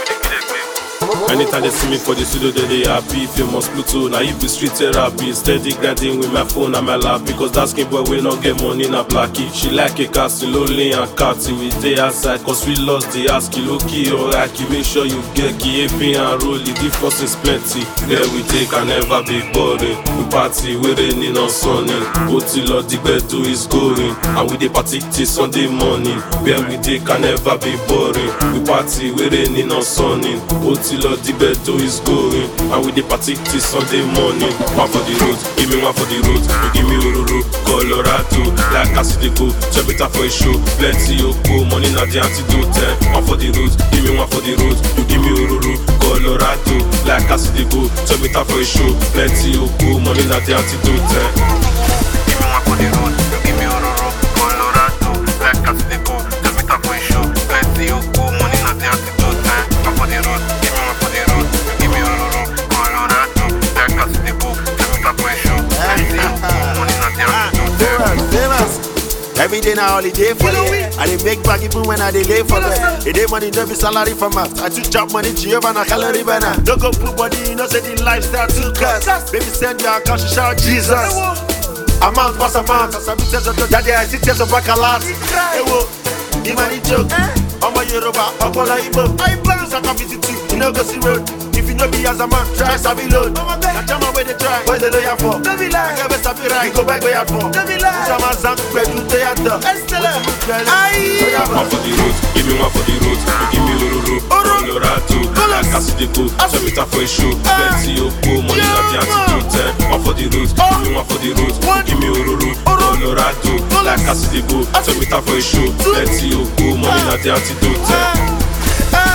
Anytime they see me for the studio, they they happy. Famous Pluto, now if be street therapy. Steady grinding with my phone and my lap. Because that skin boy will not get money na blacky. She like a castle, lonely and catty. We stay outside, cause we lost the ass kilo key or Aki. Make sure you get key, AP and roll it. The force is plenty. There we take can never be boring. We party, we raining on sunny. Otilo the do is going. And we dey party till Sunday morning. Where we take can never be boring. We party, we raining on sunny. Otilo the do is going. And we dey party till Sunday morning. One for the road, give me one for the road. You give me Ururu, Colorado. Like I see the go, check it out for a show. Plenty Oko, money na the antidote. eh. One for the road, give me one for the road. You give me Ururu, Colorado. Like I see the go, check it out for a show. Plenty Oko, money na the antidote. eh. Give me one for the road, you give me Ororo, Colorado. Like as they go, just meet up for a show. Plenty of cool money, not the antidote. eh. One for the road, give me one for the road, you give me Ororo, Colorado. Like as they go, just meet up for a show. Plenty of cool money, not the antidote. eh. Famous, famous. Every day na holiday for them. I dey make back even when I dey lay for them. It dey money, no be salary for math. I too chop money, Jehovah na calorie burner. No go put body, you know say the lifestyle too cuss. Baby send your account, she shout Jesus. Amount pass amount, as I be test of that day I see test of bacalot. Hey wo, the money joke. Ọmọ Yorùbá, ọpọlọ Igbo. Saka visit you, you no go see road. If you no be as a man, try sabi load. Na jama wey dey try, boys dey lawyer for. Akẹ́ bẹ́ sabi ra, you go buy gbé yàtọ̀. Sama zan pẹ̀lú tó yàtọ̀. One for the road, give me one for the road. You give me Ururu, Colorado. Like I see the go, check it out for a show. Plenty Oko, money na the antidote. eh. One for the road, give me one for the road. You give me Ururu, Colorado. Like I see the go, check it out for a show. Plenty Oko, money na the antidote. eh.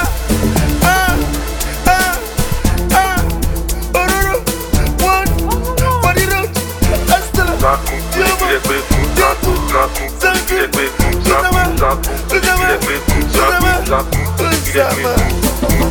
Zaku, ilé gbé fún Zaku, Zaku, ilé gbé fún Zaku, Zaku, ilé gbé fún Zaku, Zaku, ilé gbé fún.